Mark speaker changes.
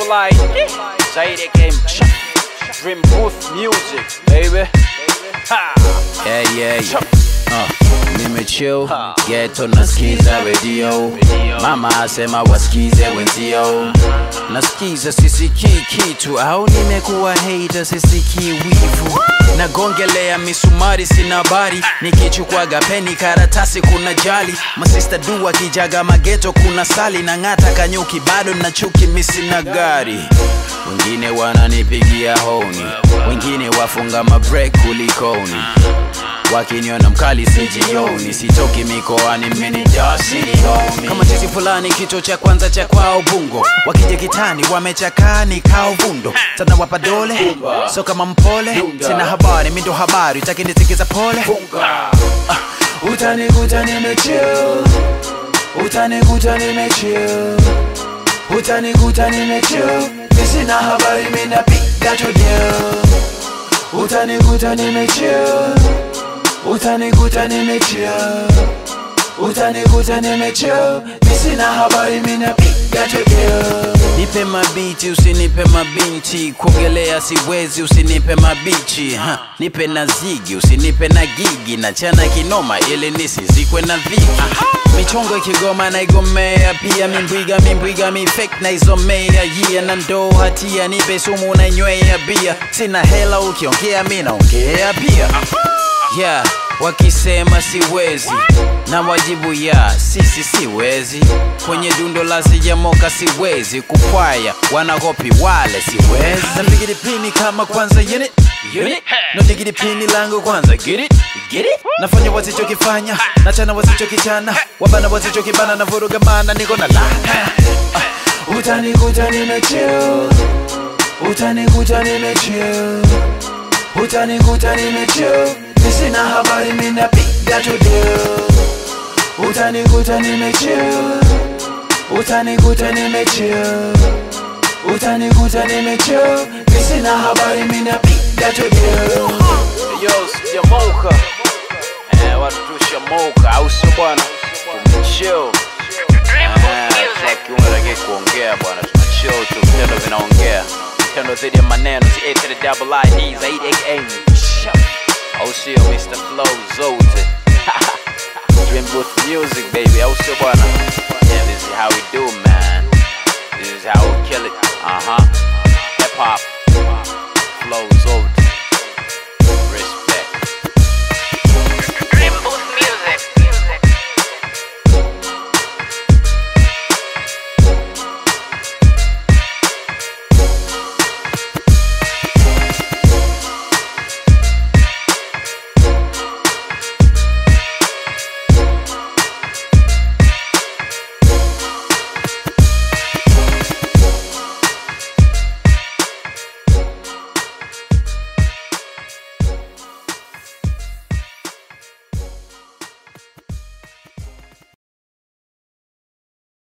Speaker 1: Line Zaidi game Dream Booth Music baby ha.
Speaker 2: Yeah, yeah, yeah. Uh, nimechill geto nasikiza redio mama asema wasikize wenzio nasikiza sisikii kitu au nimekuwa hater sisikii wivu nagongelea misumari sina habari nikichukwaga peni karatasi kuna jali masista dua kijaga mageto kuna sali na ng'ata kanyuki bado na chuki misina gari wengine wananipigia honi wengine wafunga mabrek kulikoni wakiniona mkali sijioni sitoki mikoani mmenijasilioni kama chizi fulani kicho cha kwanza cha kwao bungo wakija kitani wamechakaa ni kao vundo sana wapa dole so kama mpole sina habari mindo habari takinisikiza pole uh, utanikuta nimechill utanikuta nimechill utanikuta nimechill misina habari minapiga chodio utanikuta nimechill utanikuta nimechill utanikuta nimechill misina habari minapiga chodio nipe mabiti usinipe mabinti kuogelea siwezi usinipe mabichi ha. nipe na zigi usinipe na gigi na chana kinoma ili nisizikwe na dhiki michongo ikigoma naigomea pia mimbwiga mimbwiga mifek naizomea yia na ndoo hatia nipe sumu nainywea bia sina hela ukiongea mi naongea pia yeah wakisema siwezi na wajibu ya sisi siwezi kwenye dundo la sijamoka siwezi kukwaya wanagopi wale siwezi napigidi pini kama kwanza unit unit nadigidi pini langu kwanza get it get it nafanya wasichokifanya nachana wasichokichana wabana wasichokibana na vuruga mana niko na la uh, utanikuta nimechill utanikuta nimechill utanikuta nimechill misina habari minapiga tudio utanikuta nimechill utanikuta nimechill utanikuta nimechill misina habari minapiga tudio
Speaker 1: Yo, sijamoka eh, watu tushamoka au sio bwana tumechill Eh, tuna kiungo lakini kuongea bwana tumechill tu vitendo vinaongea vitendo dhidi ya maneno si A to the double I D zaidi aka au sio Mr Flow zote Dream Booth Music baby au sio bwana yeah, this is how we do man this is how we kill it uh-huh hip hop